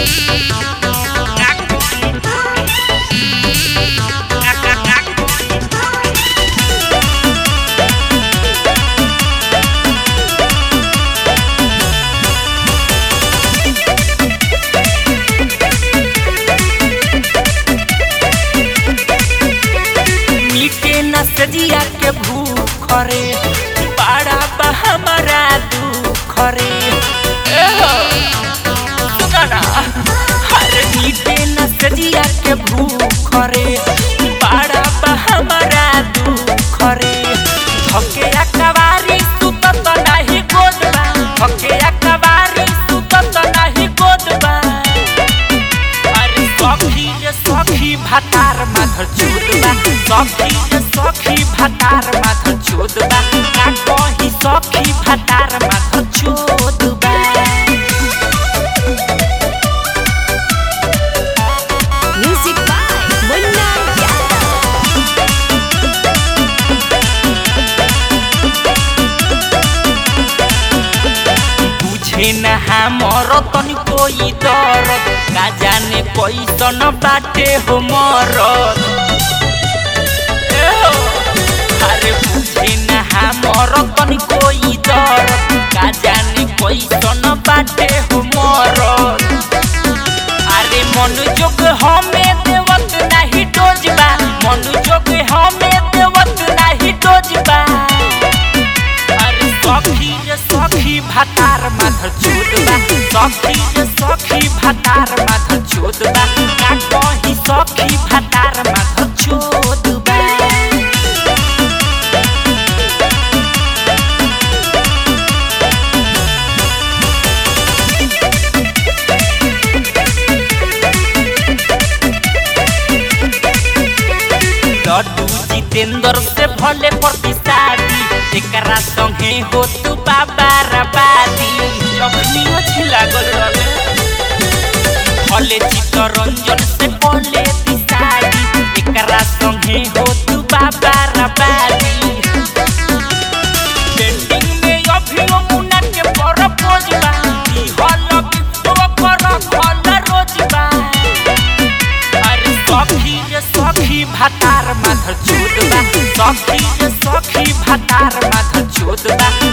मीटे न सजिया के भूख रे बड़ा बा हमारा दुख रे एहो, सुना ना हर मीटे न सजिया के भूख रे बड़ा बा हमारा दुख रे धके अकबारी सुतत नाही गोदबा धके अकबारी सुतत नाही गोदबा अरे सखी रे सखी भातार माथर चोदबा सखी रे सखी भातार माथर चोदबा का कही सखी भातार माथर चोदबा Music by Munna Yadav. बुझे न हमर तनी कोई दरद का जाने कैसन बाटे हो मरद एहो, अरे बुझे न हमर तनी कोई दरद का जाने कैसन बाटे हो मरद अरे मनोजोग हमें देवत नाही डोजबा मनोजोग हमें देवत नाही डोजबा अरे सखी रे सखी भातार माथर चोदबा सखी रे सखी भातार माथर चोदबा का कही सखी भातार माथर चोदबा लड्डू जितेंद्र से भले प्रति शादी एकरा संगे हो तू बाबा रबादी जखनी अच्छी लागल रहे भले चित्तरंजन से भले शादी एकरा संगे हो तू बाबा रबादी पेंडिंग में अभियो मुना के पर पोजबा ई हलक तो पर खल रोजबा अरे सखी रे सखी भातार माथर चोदबा सखी रे सखी भातार माथर चोदबा